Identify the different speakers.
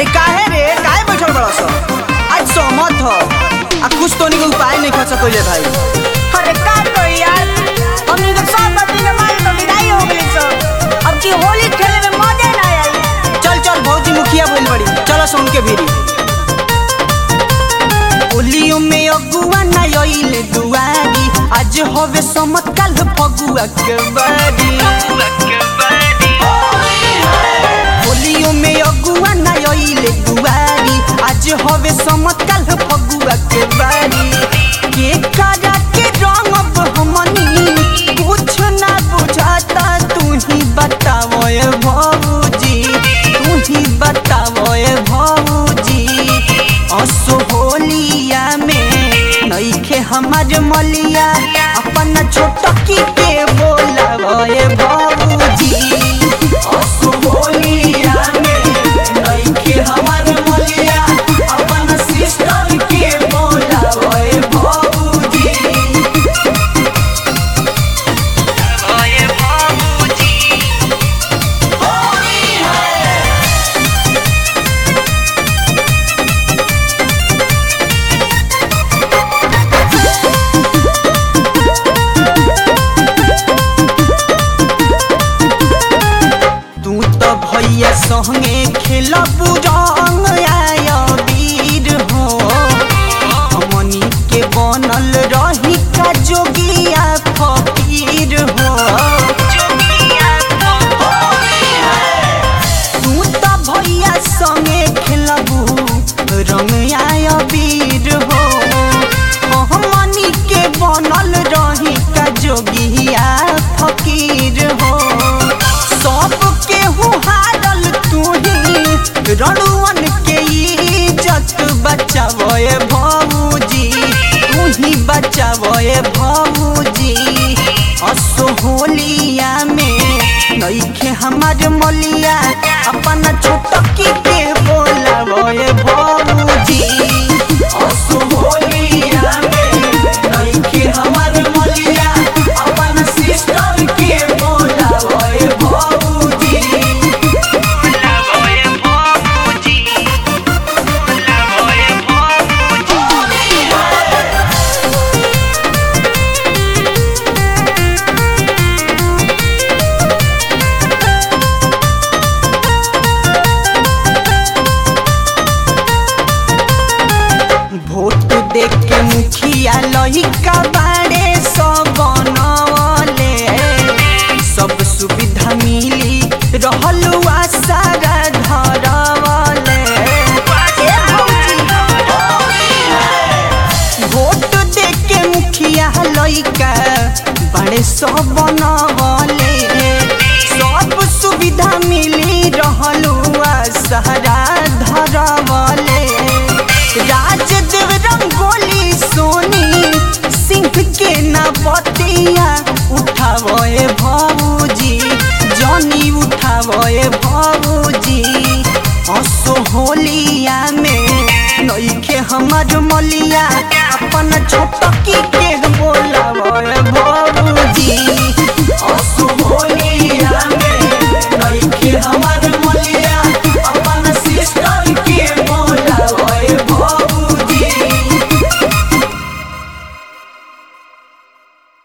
Speaker 1: अरे काहे रे काहे बैठल बड़ा सा आज सहमत हो आ कुछ तो के उपाय नहीं कर सकले भाई
Speaker 2: अरे का करी यार हमनी के सब बत्ती के मारे तो विदाई हो गई सब अब की होली खेले में मजे ना आई
Speaker 1: चल चल भौजी मुखिया बोल बड़ी चलो सुन के भीरी होलियो में अगुआ ना आइले दुआरी आज होवे समत कल फगुआ के बारी होलियो में अगुआ ना आइले दुआरी आज होवे समत कल फगुआ के बारी के करा के रंग अब हमनी कुछ ना बुझाता तू ही बताओ ए भौजी तू ही बताओ ए भौजी असो होलिया में नईखे हमार मलिया अपन छोटकी के बोलावो ए भौजी असो होलिया में नईखे हमार मलिया अपन सिस्टर के बोलावो ए भौजी ओए भौजी होली है तू तो भैया संगे खेलब रंग आया वीर हो हमनी के बनल रही का जोगिया फकीर हो तू तो भैया संगे खेलब रंग आया वीर हो हमनी के बनल रही का जोगिया फकीर हो सब केहू हारल तू ही रणुअन के इज्जत बचावे भौजी तू ही बचावे भौजी असो होलिया में नईखे हमार मलिया अपन छोटकी के बोलावे भौजी असो होलिया में नईखे हमार मलिया अपन सिस्टर के बोलावे भौजी बोलावे भौजी बोलावे भौजी वोट दे के मुखिया लहिका बाड़े सब बनवले सब सुविधा मिली रहल सारा धरवले वोट दे के मुखिया लइका बड़े सब बनवले सब सुविधा मिली रहल सारा धरवले राजदेव रंगोली सोनी सिंह के ना बतिया उठावे भौजी जनी उठावे भौजी असो होलिया में नईखे हमार मलिया अपन छोटकी के